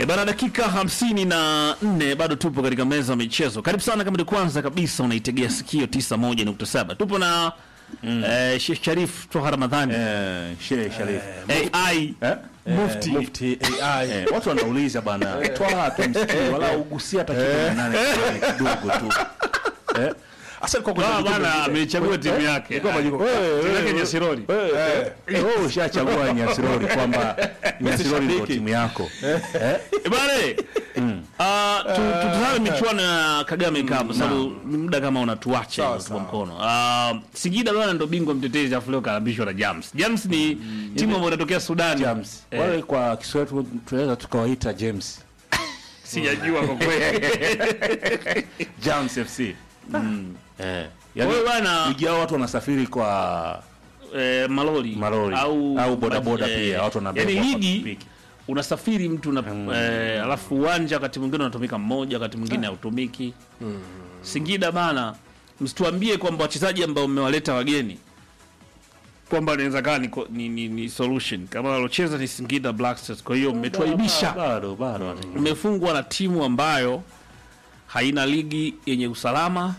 E bana, dakika hamsini na nne bado tupo katika meza ya michezo. Karibu sana, kama ni kwanza kabisa unaitegea sikio 91.7 tupo na eh, Sheikh Sharif Toha Ramadhani Eh, Sheikh Sharif. AI Eh? Mufti. Mufti AI. Eh, watu wanauliza bana, twaa tumsikie wala ugusia hata kitu nane fulani kidogo tu. Eh? Asa alikuwa kwenye Ah, majukumu bana mengine. amechagua timu yake Ilikuwa majukumu. Timu yake Nyasirori. Eh, Wewe ushachagua Nyasirori kwamba Nyasirori ndio shabiki. timu yako. Eh, bana ah, tu- tutazame michuano ya Kagame Cup kwa sababu muda kama unatuacha Sawa, hivyo kwa sawa. mkono. Ah, Singida bana ndo bingwa mtetezi afu leo kalambishwa na Jams. Jams ni timu ambayo inatokea Sudan. James. Eh. Wale kwa Kiswahili tu- tunaweza tukawaita James. Sijajua kwa kweli. James FC. Eh. Kwa hiyo bana ligi yao watu wanasafiri kwa eh, malori, Malori. au Au bodaboda eh, pia, watu wanabeba yani kwa ligi pikipiki. unasafiri mtu na eh, alafu uwanja wakati mwingine unatumika mmoja, wakati mwingine hautumiki. Singida bana, msituambie kwamba wachezaji ambao mmewaleta wageni kwamba inaweza kaa ni, ko- ni, ni, ni solution kama walocheza ni Singida Black Stars. Kwa hiyo mmetuaibisha, Bado bado. mmefungwa na timu ambayo haina ligi yenye usalama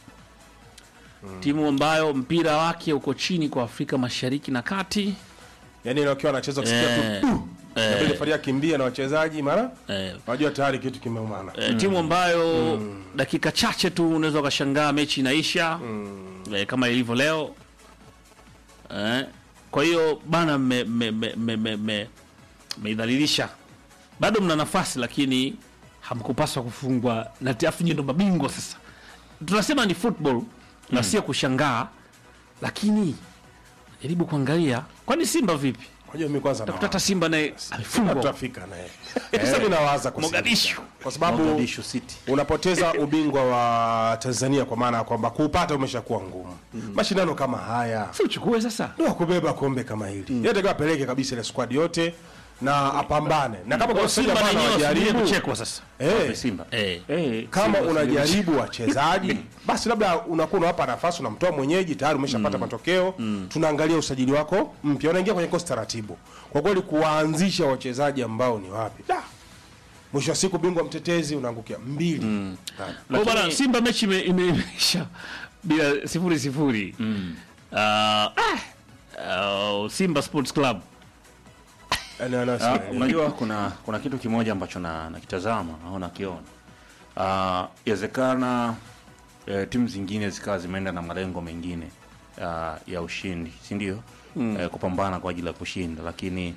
timu ambayo mpira wake uko chini kwa Afrika Mashariki na Kati. Yaani ile wakiwa wanacheza kusikia Eh, tu inabidi Faria kimbia na wachezaji mara eh, wajua tayari kitu kimeumana. eh, timu ambayo dakika chache tu unaweza ukashangaa mechi inaisha eh, kama ilivyo leo eh, kwa hiyo bana mmeidhalilisha me, me, me, me, mmeidhalilisha. bado mna nafasi lakini hamkupaswa kufungwa na afu nyie ndo mabingwa sasa tunasema ni football na sio kushangaa lakini jaribu kuangalia kwani simba vipi Unajua mimi kwanza takuta hata nawaza. simba naye amefungwa tutafika naye. Sasa mimi nawaza kwa Mogadishu. kwa sababu Mogadishu City. unapoteza ubingwa wa Tanzania kwa maana ya kwamba kuupata umeshakuwa ngumu. Mashindano kama haya si uchukue sasa ndio kubeba kombe kama hili. Yeye atakiwa apeleke kabisa ile squad yote na apambane. Na kama kwa simba Simba na bana wenyewe wasubirie wajaribu kuchekwa sasa eh Simba. eh. Eh, kama Simba unajaribu wachezaji basi labda unakuwa unawapa nafasi unamtoa mwenyeji tayari umeshapata matokeo tunaangalia usajili wako mpya unaingia kwenye kosi taratibu kwa kweli kuwaanzisha wachezaji ambao ni wapi da mwisho wa siku bingwa mtetezi unaangukia mbili Da. Kwa bana Simba mechi ime- ime- imeisha bila sifuri sifuri. Ah, ah, Simba Sports Club Yaani ana- Ah, unajua kuna kuna kitu kimoja ambacho na nakitazama au nakiona Ah, inawezekana eh, timu zingine zikawa zimeenda na malengo mengine ah, ya ushindi si ndio eh, kupambana kwa ajili ya kushinda lakini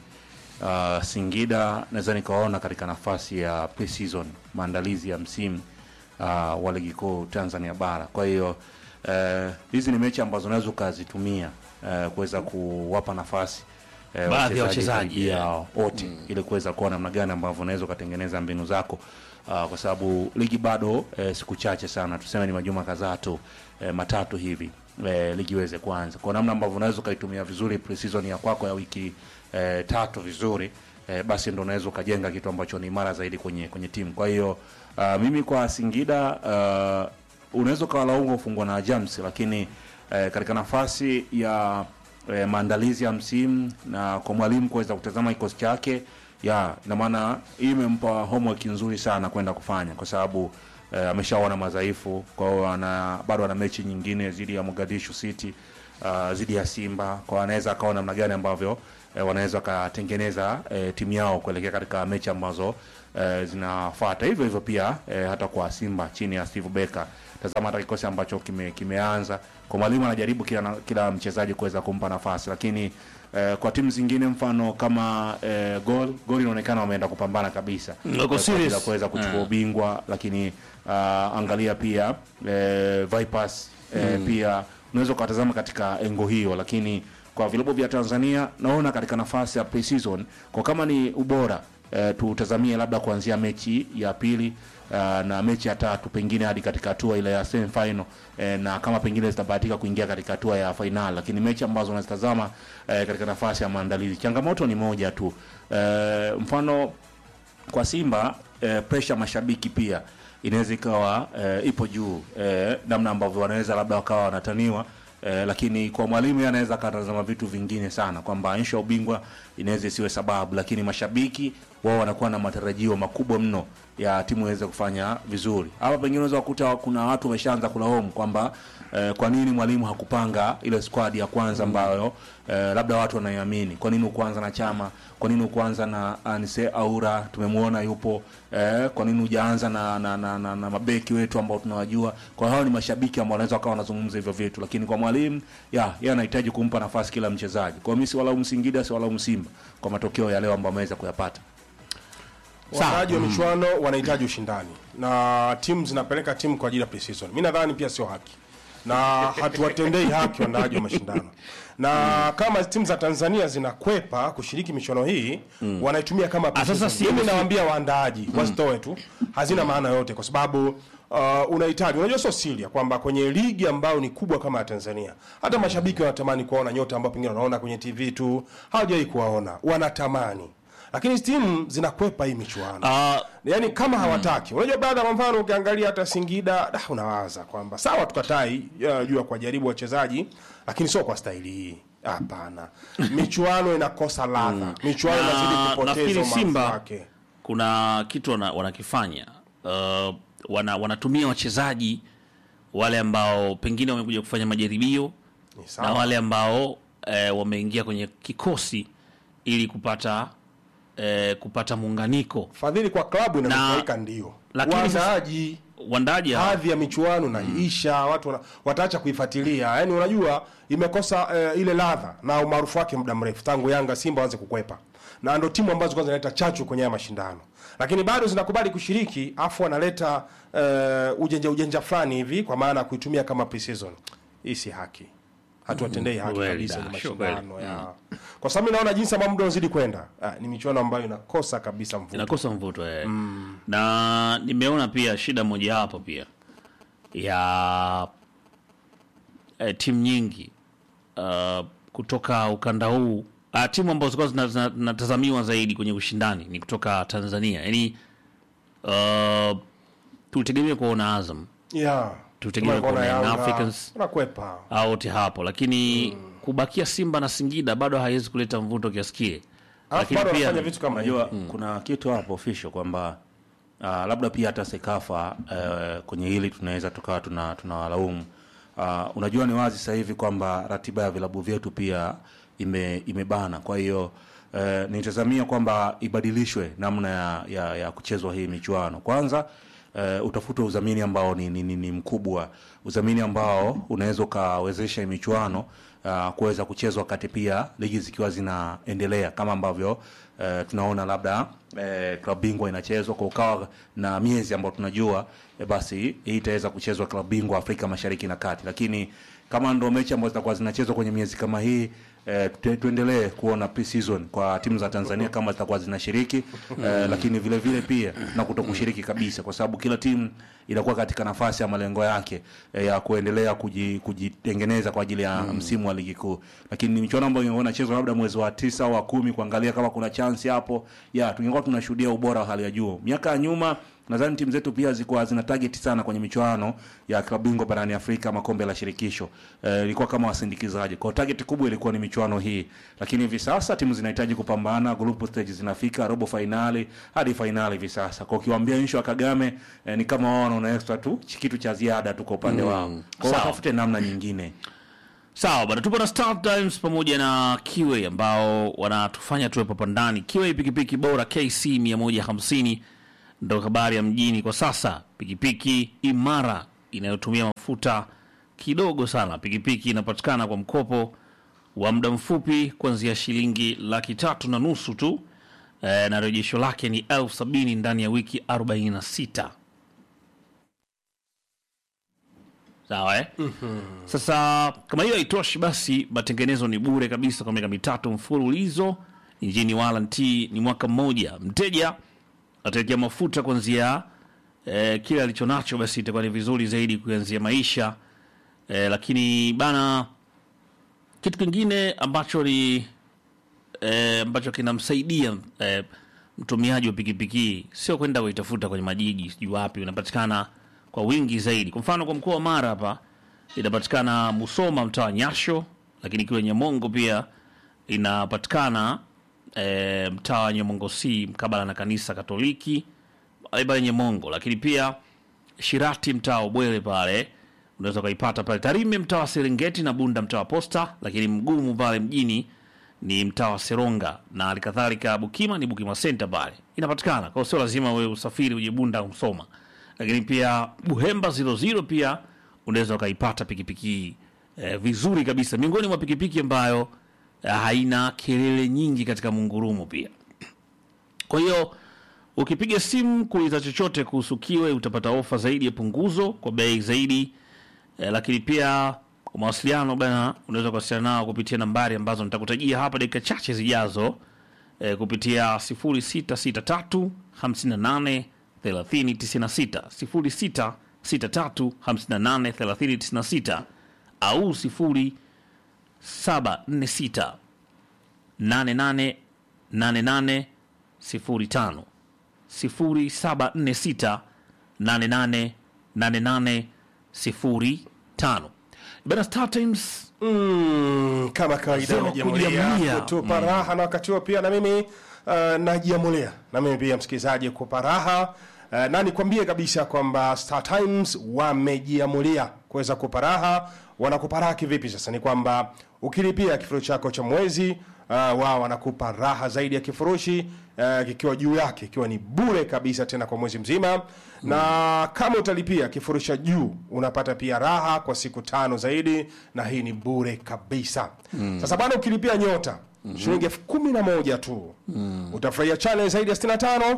ah, Singida naweza nikawaona katika nafasi ya pre-season maandalizi ya msimu ah, wa ligi kuu Tanzania bara kwa hiyo eh, hizi ni mechi ambazo unaweza ukazitumia eh, kuweza kuwapa nafasi eh, Baadhi ya wachezaji, karibia yeah. wote ili kuweza kuona namna gani ambavyo unaweza ukatengeneza mbinu zako uh, kwa sababu ligi bado eh, siku chache sana tuseme ni majuma kadhaa tu eh, matatu hivi eh, ligi iweze kuanza kwa namna ambavyo unaweza ukaitumia vizuri pre-season ya kwako ya wiki eh, tatu vizuri eh, basi ndo unaweza ukajenga kitu ambacho ni imara zaidi kwenye kwenye timu kwa hiyo uh, mimi kwa Singida uh, unaweza ukawalaumu ufungwa na Jams lakini eh, katika nafasi ya eh, maandalizi ya msimu na kwa mwalimu kuweza kutazama kikosi chake ya ina maana hii imempa homework nzuri sana kwenda kufanya kwa sababu eh, ameshaona madhaifu kwa hiyo ana bado ana mechi nyingine dhidi ya Mogadishu City uh, dhidi ya Simba kwa hiyo anaweza akaona namna gani ambavyo eh, wanaweza wakatengeneza eh, timu yao kuelekea katika mechi ambazo eh, zinafuata hivyo hivyo pia eh, hata kwa Simba chini ya Steve Becker tazama hata kikosi ambacho kime, kimeanza kwa mwalimu anajaribu kila, na- kila mchezaji kuweza kumpa nafasi lakini eh, kwa timu zingine mfano kama eh, gol gol inaonekana wameenda kupambana kabisa Wako Eh, kwa ajili serious. ya kuweza kuchukua Eh. ubingwa lakini uh, angalia pia eh, Vipers eh, pia unaweza ukawatazama katika engo hiyo lakini kwa vilabu vya Tanzania naona katika nafasi ya pre-season kwa kama ni ubora eh, tutazamie labda kuanzia mechi ya pili uh, na mechi ya tatu pengine hadi katika hatua ile ya semi final eh, na kama pengine zitabahatika kuingia katika hatua ya final lakini mechi ambazo unazitazama eh, katika nafasi ya maandalizi changamoto ni moja tu eh, mfano kwa Simba eh, pressure mashabiki pia inaweza ikawa eh, ipo juu eh, namna ambavyo wanaweza labda wakawa wanataniwa eh, lakini kwa mwalimu yeye anaweza akatazama vitu vingine sana kwamba nsho ya ubingwa inaweza isiwe sababu, lakini mashabiki wao wanakuwa na matarajio makubwa mno ya timu iweze kufanya vizuri. Hapa pengine unaweza kukuta kuna watu wameshaanza kulaumu kwamba eh, kwa nini mwalimu hakupanga ile squad ya kwanza ambayo eh, labda watu wanaiamini. Kwa nini ukuanza na Chama? Kwa nini ukuanza na Anise Aura? Tumemwona yupo eh, kwa nini hujaanza na, na, na, na, na mabeki wetu ambao tunawajua? Kwa hao ni mashabiki ambao wanaweza wakawa wanazungumza hivyo vitu, lakini kwa mwalimu ya yeye anahitaji kumpa nafasi kila mchezaji. Kwa mimi si walaumu Singida, si walaumu Simba kwa matokeo ya leo ambayo wameweza kuyapata. waandaaji wa michuano wanahitaji ushindani na timu zinapeleka timu kwa ajili ya pre-season. Mi nadhani pia sio haki na hatuwatendei haki waandaaji wa mashindano na kama timu za Tanzania zinakwepa kushiriki michuano hii wanaitumia kama sasa pre-season. si- Mimi nawaambia waandaaji wasitoe tu, hazina maana yote kwa sababu uh, unahitaji unajua, sio siri ya kwamba kwenye ligi ambayo ni kubwa kama ya Tanzania, hata mashabiki wanatamani kuwaona nyota ambao pengine wanaona kwenye TV tu, hawajawahi kuwaona, wanatamani lakini timu zinakwepa hii michuano Ah, yaani kama hawataki unajua baada kwa mfano ukiangalia hata singida da, unawaza kwamba sawa tukatai ya, juu ya kuwajaribu wachezaji lakini sio kwa staili hii hapana michuano inakosa ladha michuano na- inazidi kupoteza nafikiri umaarufu Simba wake kuna kitu wana, wanakifanya uh, wana, wanatumia wachezaji wale ambao pengine wamekuja kufanya majaribio Ni na sawa. wale ambao eh, wameingia kwenye kikosi ili kupata eh, kupata muunganiko fadhili kwa klabu inanufaika ndio lakini sasa- waandaaji wandaji hawa- hadhi ya michuano naisha watu wana, wataacha kuifuatilia yaani unajua imekosa eh, ile ladha na umaarufu wake muda mrefu tangu yanga simba waanze kukwepa na ndo timu ambazo kwanza zinaleta chachu kwenye haya mashindano lakini bado zinakubali kushiriki afu wanaleta eh, ujanja ujanja fulani hivi kwa maana ya kuitumia kama pre-season hii si haki hatuwatendei haki Kweli kabisa da, ni sure mashindano ya kwa sababu mi naona jinsi ambavyo muda unazidi kwenda ah, ni michuano ambayo inakosa kabisa mvuto inakosa mvuto eh. na nimeona pia shida moja hapo pia ya eh, timu nyingi uh, kutoka ukanda huu uh, timu ambazo zilikuwa zina- zina- zinatazamiwa zaidi kwenye ushindani ni kutoka Tanzania yani uh, tutegemea kuona Azam yeah. Tutegemea Kama kuona Yanga, Young Africans. wanakwepa au wote hapo lakini kubakia Simba na Singida bado haiwezi kuleta mvuto kiasi kile alafu lakini bado pia wanafanya vitu kama Unajua hivyo kuna kitu hapo official kwamba uh, labda pia hata Sekafa uh, kwenye hili tunaweza tukawa tuna tunawalaumu. Uh, unajua ni wazi sasa hivi kwamba ratiba ya vilabu vyetu pia ime, imebana. Kwa hiyo uh, nitazamia kwamba ibadilishwe namna ya, ya, ya kuchezwa hii michuano. Kwanza uh, utafute udhamini ambao ni, ni, ni, ni mkubwa, udhamini ambao unaweza ukawezesha hii michuano uh, kuweza kuchezwa wakati pia ligi zikiwa zinaendelea kama ambavyo uh, tunaona labda uh, klabu bingwa inachezwa kwa ukawa na miezi ambayo tunajua eh, basi hii itaweza kuchezwa klabu bingwa Afrika Mashariki na Kati, lakini kama ndo mechi ambazo zitakuwa zinachezwa kwenye miezi kama hii eh, tu- tuendelee kuona pre-season kwa timu za Tanzania kama zitakuwa zinashiriki eh, lakini vile vile pia na kuto kushiriki kabisa, kwa sababu kila timu inakuwa katika nafasi ya malengo yake eh, ya kuendelea kuji, kujitengeneza kwa ajili ya msimu wa ligi kuu. Lakini ni michuano ambayo ingekuwa inachezwa labda mwezi wa tisa au wa kumi, kuangalia kama kuna chance hapo, ya tungekuwa tunashuhudia ubora wa hali ya juu. Miaka ya nyuma nadhani timu zetu pia zilikuwa zina target sana kwenye michuano ya klabu bingwa barani Afrika, makombe la shirikisho eh, ilikuwa kama wasindikizaji. Kwa hiyo target kubwa ilikuwa ni michuano hii, lakini hivi sasa timu zinahitaji kupambana, group stage zinafika robo finali hadi finali hivi sasa. Kwa ukiwaambia nsho wa Kagame eh, ni kama wao wanaona extra tu kitu cha ziada tu kwa upande wao, kwa hiyo Sawa. watafute namna nyingine. Sawa bwana, tupo na Star Times pamoja na Kiwe ambao wanatufanya tuwe hapa ndani. Kiwe pikipiki bora KC 150 ndo habari ya mjini kwa sasa. Pikipiki imara inayotumia mafuta kidogo sana. Pikipiki inapatikana kwa mkopo wa muda mfupi kuanzia shilingi laki tatu na nusu tu e, na rejesho lake ni elfu sabini ndani ya wiki 46. Sawa eh? Sasa kama hiyo haitoshi, basi matengenezo ni bure kabisa kwa miaka mitatu mfululizo. Injini warranty ni mwaka mmoja. Mteja ataekea mafuta kuanzia eh, kile alichonacho, basi itakuwa ni vizuri zaidi kuanzia maisha eh, lakini bana, kitu kingine ambacho ni eh, ambacho kinamsaidia eh, mtumiaji wa pikipiki sio kwenda kuitafuta kwenye majiji sijui wapi, unapatikana kwa wingi zaidi. Kwa mfano kwa mkoa wa Mara hapa inapatikana Musoma, mtaa wa Nyasho, lakini kule Nyamongo pia inapatikana e, mtaa wa Nyamongo C mkabala na kanisa Katoliki pale pale Nyamongo, lakini pia Shirati mtaa wa Bwele pale unaweza ukaipata pale Tarime mtaa wa Serengeti na Bunda mtaa wa Posta, lakini mgumu pale mjini ni mtaa wa Seronga na halikadhalika Bukima ni Bukima Center pale inapatikana. Kwa hiyo sio lazima wewe usafiri uje Bunda au Msoma, lakini pia Buhemba 00 pia unaweza ukaipata pikipiki hii eh, vizuri kabisa, miongoni mwa pikipiki ambayo eh, haina kelele nyingi katika mungurumo pia. Kwa hiyo ukipiga simu kuuliza chochote kuhusu Kiwe utapata ofa zaidi ya punguzo kwa bei zaidi eh, lakini pia kwa mawasiliano bana, unaweza kuwasiliana nao kupitia nambari ambazo nitakutajia hapa dakika chache zijazo eh, kupitia 0663 58 30 96 0663 58 30 96 au 0746 88 88 05 0746 88 88 05 bana Star Times Mm, kama kawaida Sema najiamulia kujiamulia. kutupa raha na wakati huo pia na mimi uh, najiamulia na mimi pia msikilizaji kupa raha uh, na nikwambie kabisa kwamba Star Times wamejiamulia kuweza kupa raha. Wanakupa raha kivipi? Sasa ni kwamba ukilipia kifurushi chako cha mwezi uh, wao wanakupa raha zaidi ya kifurushi uh, kikiwa juu yake ikiwa ni bure kabisa tena kwa mwezi mzima na kama utalipia kifurushi cha juu unapata pia raha kwa siku tano zaidi na hii ni bure kabisa sasa bana ukilipia nyota shilingi elfu kumi na moja tu utafurahia channel zaidi ya 65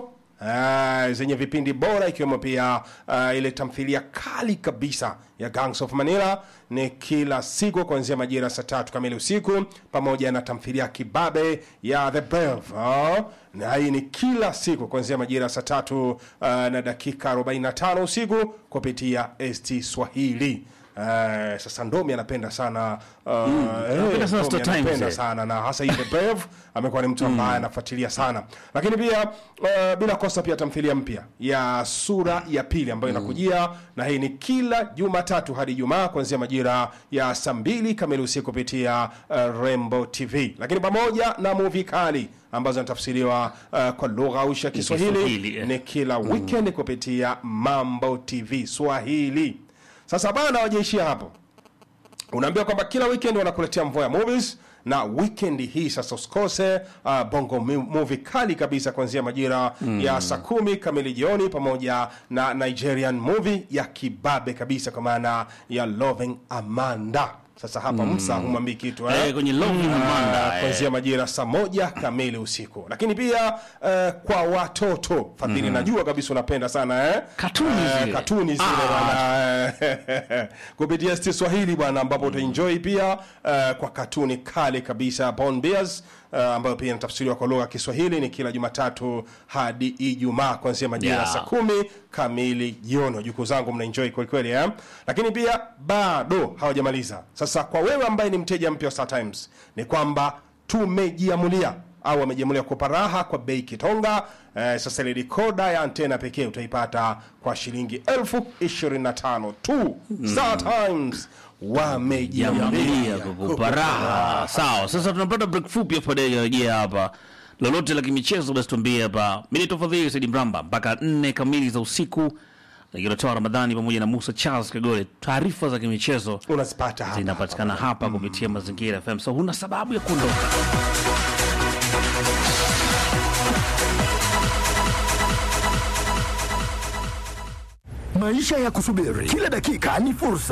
Ah, zenye vipindi bora ikiwemo pia ah, ile tamthilia kali kabisa ya Gangs of Manila ni kila siku kuanzia majira saa tatu kamili usiku, pamoja na tamthilia kibabe ya The Brave ah, na hii ni kila siku kuanzia majira saa tatu ah, na dakika 45 usiku kupitia ST Swahili. Uh, sasa Ndomi anapenda sana uh, eh, anapenda sana Ndomi Star Times, anapenda eh. sana na hasa hii The Brave amekuwa ni mtu ambaye anafuatilia sana, lakini pia uh, bila kosa pia tamthilia mpya ya sura ya pili ambayo inakujia na hii ni kila Jumatatu hadi Ijumaa kuanzia majira ya saa mbili kamili usiku kupitia uh, Rembo TV, lakini pamoja na movie kali ambazo zinatafsiriwa uh, kwa lugha aushi ya Kiswahili, Kiswahili eh. ni kila weekend kupitia Mambo TV Swahili. Sasa bana, wajaishia hapo unaambiwa kwamba kila weekend wanakuletea mvua ya movies na weekend hii sasa usikose uh, bongo mu- movie kali kabisa kuanzia majira ya saa kumi kamili jioni pamoja na nigerian movie ya kibabe kabisa kwa maana ya loving amanda sasa hapa msa humwambii kitu eh? eh, kwenye Loving Amanda, Ah, eh. kuanzia majira saa moja kamili usiku lakini pia eh, kwa watoto fadhili najua kabisa unapenda sana eh? Katuni Eh, zile. katuni zile bwana eh, kupitia sti swahili bwana ambapo utaenjoy pia eh, kwa katuni kali kabisa Born Bears eh, ambayo pia inatafsiriwa kwa lugha ya kiswahili ni kila jumatatu hadi ijumaa kuanzia majira ya Yeah. saa kumi kamili jioni wajukuu zangu mnaenjoy kwelikweli eh? lakini pia bado hawajamaliza sasa kwa wewe ambaye ni mteja mpya wa Star Times ni kwamba tumejiamulia au wamejiamulia kupa raha kwa bei kitonga eh, sasa ile rikoda ya antena pekee utaipata kwa shilingi elfu ishirini na tano tu Star Times wamejiamulia Jamia kukupa raha. Sawa, sasa tunapata break fupi hapo baadaye rejea hapa. Lolote la kimichezo basi tuambie hapa. Mimi ni Tofadhili Said Mramba mpaka nne kamili za usiku. Nikitoa Ramadhani pamoja na Musa Charles Kagole. Taarifa za kimichezo unazipata hapa zinapatikana hapa kupitia Mazingira FM. So huna sababu ya kuondoka. Maisha ya kusubiri kila dakika ni fursa.